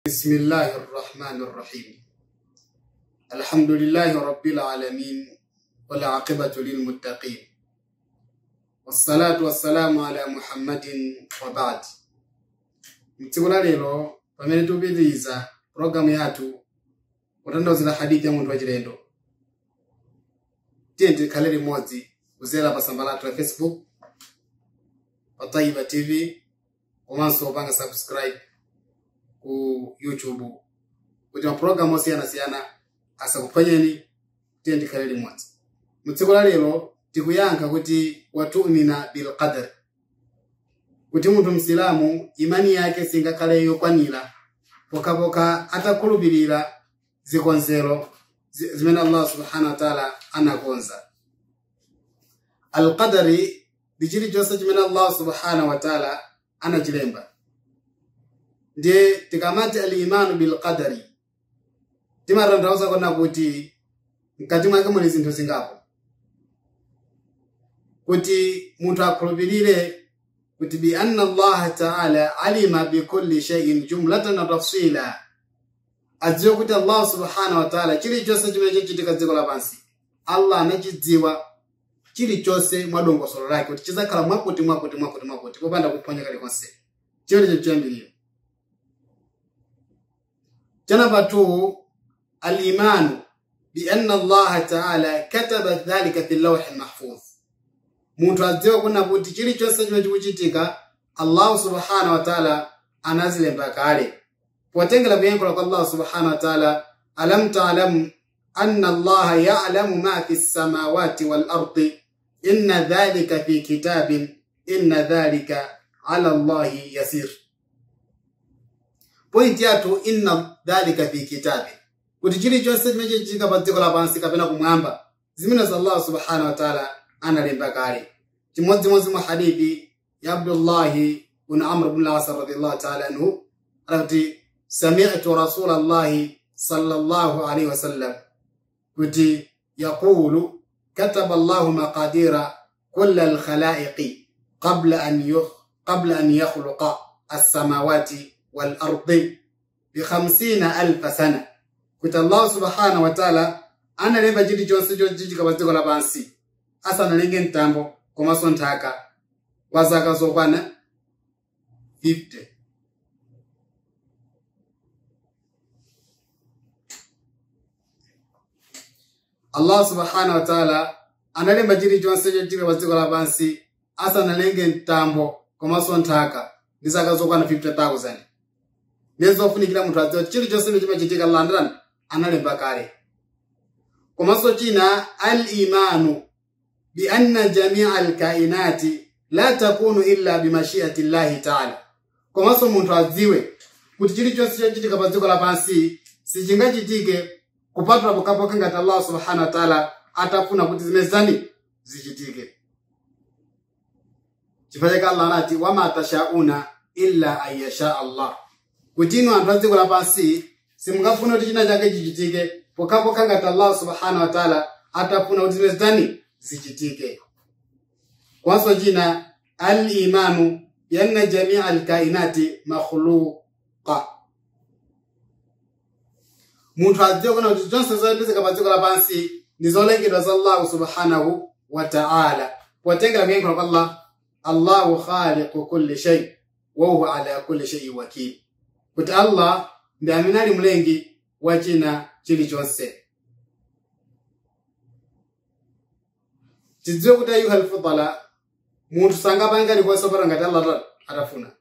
بسم الله الرحمن الرحيم الحمد لله رب العالمين والعاقبة للمتقين والصلاة والسلام على محمد وبعد mtsikula lero pamene tikupitiriza pologalamu yathu kutanthauzira hadithi ya munthu wachilendo tiye tikhale limodzi kudzera pa tsamba lathu la facebook pa taiba tv komanso kupanga subscribe ku youtube kuti mapulogalamu osiyanasiyana asakuphonyeni tiye tikhale limodzi mutsiku la lero tikuyankha kuti watumina bilqadar kuti munthu msilamu imani yake singakhale yokwanira pokhapokha atakhulupirira zikonzero zi- zimene allah subhanahu wa taala anakonza alqadari ndi chilichonse chimene allah subhanahu wa taala anachilemba ndiye tikamati alimanu bilqadari timatanthauza kona kuti mkati mwake muli zinthu zingapo kuti munthu akhulupirire kuti bi anna allaha taala alima bikulli shay'in jumlatan wa tafsila adziwe kuti allah subhanahu wa taala chilichonse chimene chachitika dziko lapansi allah anachidziwa chilichonse mwa dongosolo lake kuti chizakhala mwakuti mwakuti mwakuti mwakuti popanda kuphonya kalikonse chimenecho chiyambiriro chanapa 2 الإيمان بأن الله تعالى كتب ذلك في اللوح المحفوظ munthu adziwe kuna kuti chilichonse chimene chikuchitika allahu subhanahu wa taala anazilemba kale potengera kuyankhula kwa allahu subhanahu wa taala alam taalamu anna allaha yalamu ma fi lsamawati walardi inna dhalika fi kitabin inna dhalika ala allahi yasir pointi yathu inna dhalika fi kitabin kuti chilichonse chimene chichitika pa dziko lapansi kapena kumwamba zimenezo allah subhanahu wa taala analemba kale chimodzimodzi mwa hadithi ya abdullahi bun amr bn las radiallahu taala anhu anati samitu rasulallahi sallallahu alaihi wasallam kuti yaqulu kataba allahu maqadira kula alkhalaiqi qabla an yukh qabla an yakhluqa alsamawati walardi bikhamsina alfa sana kuti allah subhanahu wa taala analemba chilichonse chochitika pa dziko lapansi asanalenge mtambo komanso nthaka kwa zaka zokwana 50 allah subhanahu wa taala analemba chilichonse chochitika pa dziko lapansi asanalenge mtambo komanso nthaka ndi zaka zokwana 50000 nezofunikira munthu adziwa kuti chilichonse chimachitika allah ndani analemba kale komanso china al-imanu bi anna jamia alkainati la takunu illa bimashiati llahi taala komanso munthu adziwe kuti chilichonse chochitika pa dziko lapansi sichingachitike kupatula pokhapokha ngati allah subhanahu wa taala atafuna kuti zimene zani zichitike chifukwa chake allah anati wama tashauna illa an yasha allah kuti inu anthu a dziko lapansi simungafuna kuti china chake chichitike pokhapokha ngati allah subhanahu wa taala atafuna kuti zimene zani zichitike kwanso china al-imanu bianna jamia alkainati makhluqa munthu adziwe kuna kuti zonse zopezeka pa dziko lapansi ndi zolengedwa za allahu subhanahu wa taala potengera kuyankhula kwa allah allahu khaliqu kulli shay wa huwa ala kulli shayin wakil kuti allah ndi amene ali mlengi wa china chilichonse tidziwe kuti ayuha alfudala munthu sangapanga likonse pata ngati allah atafuna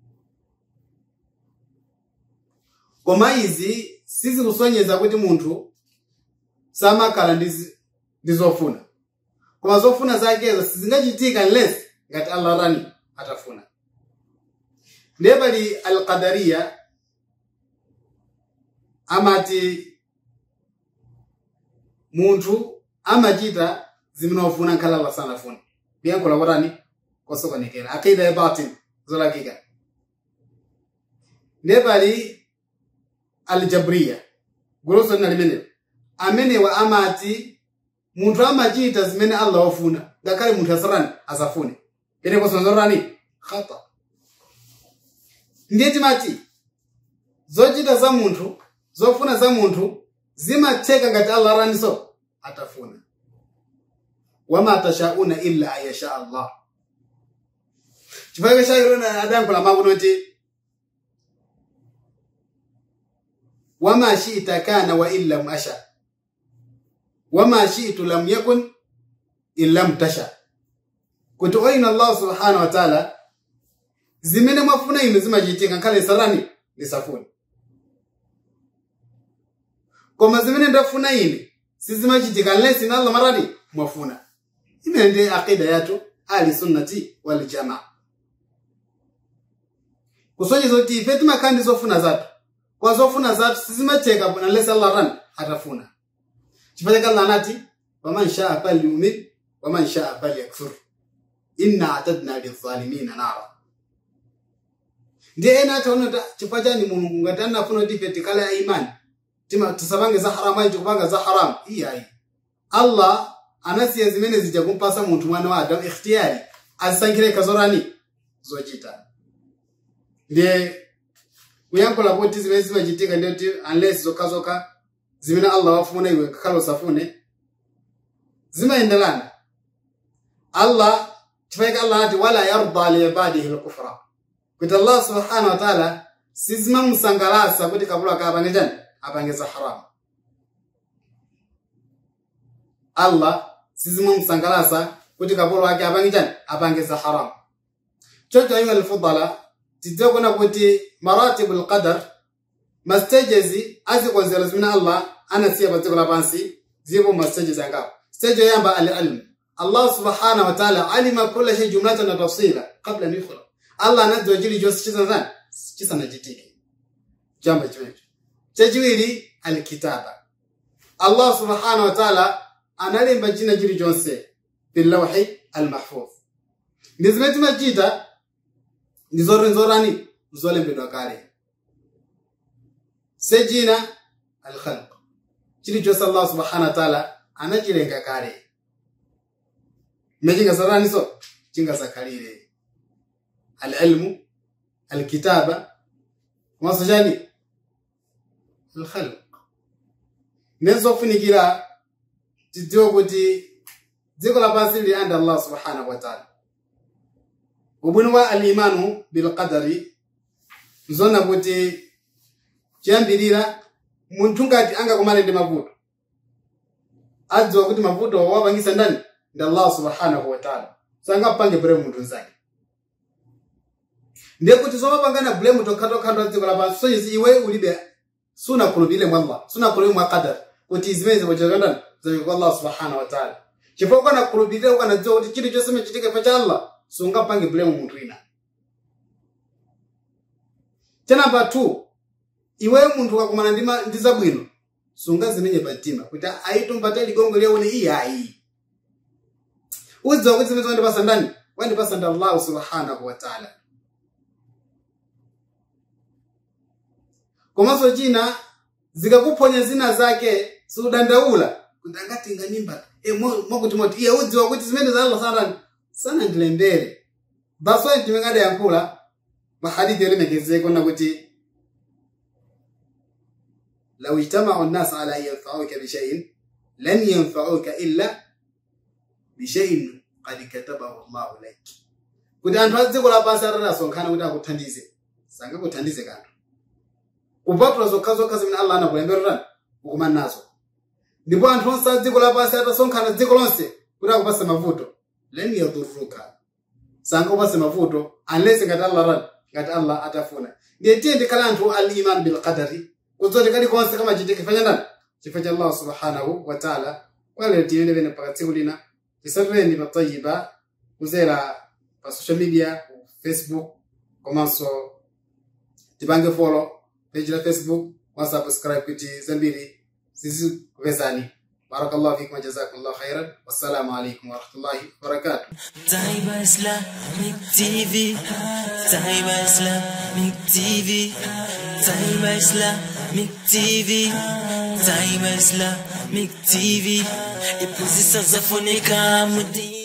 koma izi sizikusonyeza kuti munthu samakhala ndi zi- ndi zofuna koma zofuna zakezo sizingachitika unless ngati allah rani atafuna ndiye pali alqadariya amati munthu amachita zimene wafuna nkhala allah sanafuna kuyankhula kotani kosokonekera akida ya batin zolakika ndiye pali aljabriya guluso lina limenelo amenewa amati munthu amachita zimene allah wafuna ngakhale munthu asarani asafune penepo sonzorani khata ndiye timati zochita za munthu zofuna za munthu zimatheka ngati allah araniso atafuna wama tashauna illa an yasha allah chifukwa chakirona adankhula makuti kuti wama shita kana wa in lam asha wama shitu lam yakun in lam tasha kuti oyina allah subhanahu wa taala zimene mwafuna inu zimachitika nkhale sarani ndisafune koma zimene ndafuna ine sizimachitika unless ina allah marani mwafuna imene ndi aqida yathu ali sunnati wal jamaa kusonyeza kuti ife timakhala ndi zofuna zathu kwa zofuna zathu sizimatheka unless allah rani atafuna chifukwa chake allah anati waman shaa falyumin waman shaa falyakfur inna atadna lidhalimina nara ndiye ena ataona chifukwa chani mulungu ngati anafuna kuti ife tikhale a imani tima tisapange za haramu ayi tikupanga za haramu iyayi allah anasiya zimene zija kumpasa munthu mwana wa adamu ikhtiyari azisankhire kazorani zochita ndiye kuyankhula kuti zimene zimachitika ndiye kuti unless zokhazokha zimene allah wafuna iwe ngakhale usafune zimayenderana allah chifukwa allah anati wala yarda liibadihi lkufra kuti allah subhanahu wa taala sizimamusangalasa kuti kapolo ake apange chani apange za haramu allah sizimamusangalasa kuti kapolo ake apange chani apange za haramu chocho ayuha lfudala tidziwe kuona kuti maratibu lqadar mastages azikonzero zimene allah anasiya pa dziko lapansi zipo mastages angapo stage yoyamba alilmu allah subhanahu wa taala alima kula shay jumlatan wa tafsila qabla an yukhlaq allah anadziwa chilichonse chisanazani chisanachitike chamba chimecho chachiwiri alkitaba allah subhanahu wa taala analemba china chilichonse bilawhi almahfudh ndi zimene timachita ndi zorani zolembedwa kale sejina alkhalq chilichonse allah subhanahu wa taala anachilenga kale mechingasaraniso chingasakhalire alilmu alkitaba komanso chani alkhalq nezofunikira tidziwe kuti dziko lapansi lili anda allah subhanahu wa taala ubwino wa alimanu bilqadari nzona kuti chiyambirira munthu ngati angakumane ndi mavuto adziwa kuti mavuto wapangisa ndani ndi allah subhanahu wa taala sangapange bule munthu nzake ndiye kuti zomapangana bulemu tokhatokhato a dziko lapansi sonyezi iwe ulibe sunakhulupirire mwa allah sunakhulupirire mwa qadar kuti zimene zipochekandani zaike kwa allah subhanahu wa taala chifukwa ukanakhulupirira ukanadziwa kuti chilichonse chimechitika pa cha allah sungapange bulemu munthu ina chanamba 2 iwe munthu ukakumana ndi zabwino sungazimenye pamtima kuti aitumbate ligongo liyaone iyi ayi udziwa kuti zimene wandipasa ndani wandipasa ndi allahu subhanahu wa taala komanso china zikakuphonya zina zake sudandaula kuti angati nganimba e, mwakuti moti iye udziwa kuti zimene za allah sanani sanandilembere baswai timengadayankhula mahadithi yolemekezeka na kuti لو اجتمعوا الناس على أن ينفعوك بشيء لن ينفعوك إلا بشيء قد كتبه الله لك kuti anthu adziko lapansi atasonkhana kuti akuthandize sangakuthandize kanthu kupatula zokhazokha zimene allah anakulembererani ukumana nazo ndipo anthu onse a dziko lapansi atasonkhana dziko lonse kuti akupase mavuto len yadhuruka sangakupase mavuto unless ngati allah rani ngati allah atafuna ndiye tiye ndikhale anthu al iman bil qadari kudzoti kalikonse kamachitika chifukwa ndani chifukwa cha allah subhanahu wa taala kwalero tiyende pene mpaka tsiku lina tisatuleni pa tayiba kuzera pa social media facebook komanso tipange follow page la facebook wasubscribe kuti zambiri zizikupezani barakallahu fikum wajazakumullahu khairan wassalamu alaikum warahmatullahi wabarakatuh Taiba Islamic TV Taiba Islamic TV Taiba Islamic TV Taiba Islamic TV Ipuzi sazafunika mudi